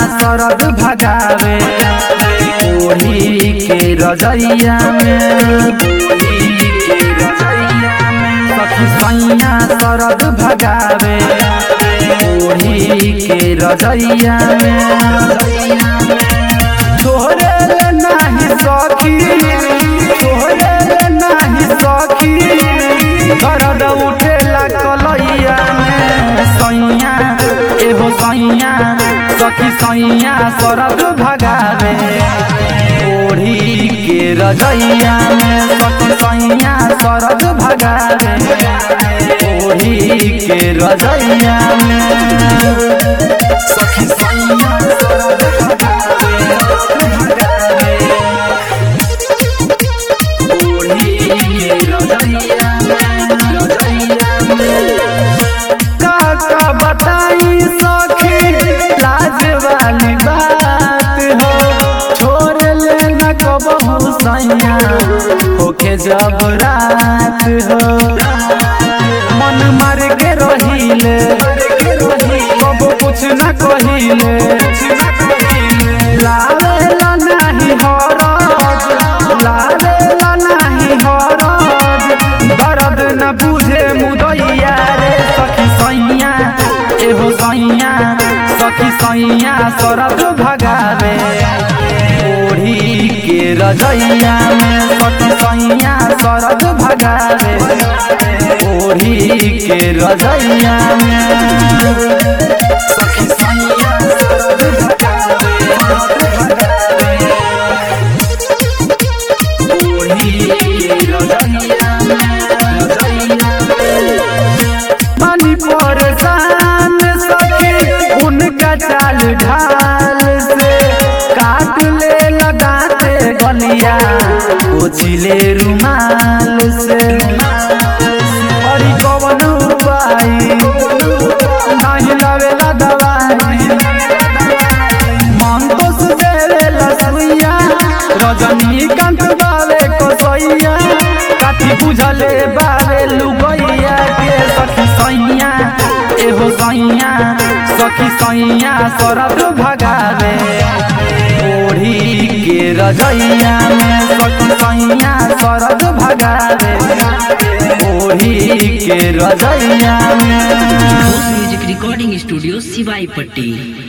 सरद भगावे ओढ़ी के रजैया में ओढ़ी के रजैया में सखी सैया सरद भगावे ओढ़ी के रजैया में छोड़े ले नाही सखी छोड़े ले नाही सखी दर्द उठेला कलैया में सैया एहो सैया सखी सैया सरद भगावे ओढ़ी के रजैया में सखी सैया सरद भगावे ओढ़ी के रजैया में सखी सैया सरद भगावे ओढ़ी के रजैया में रजैया में काका बताई सखी लाज वाली बात हो छोड़ ले न कबहू सैया होके जब रात हो मन मार के रहिले कब कुछ न कहिले लावेला नाही हरज लावेला नाही हरज दर्द न बुझे मुदैया रे सखी सैया एहो सैया सखी सैया सरद भगावे ओढ़ी के रजैया में सखी सैया सरद भगावे ओढ़ी के रजैया में सखी सैया सरद भगावे पानी परेशान सके उनका चाल ढाल से काट ले लगाते गलिया उछले रुमाल से अरे कवन उपाय नहीं लवेला दवाई मन तो सुदेला सुइया रजनीकांत बावे कसैया काठी बुझले बावे लुगैया के सखी सैया एहो सैया सखी सैया सरद भगावे ओढ़ी के रजैया में सखी सैया सरद भगावे ओढ़ी के रजैया में म्यूजिक रिकॉर्डिंग स्टूडियो सिवाई पट्टी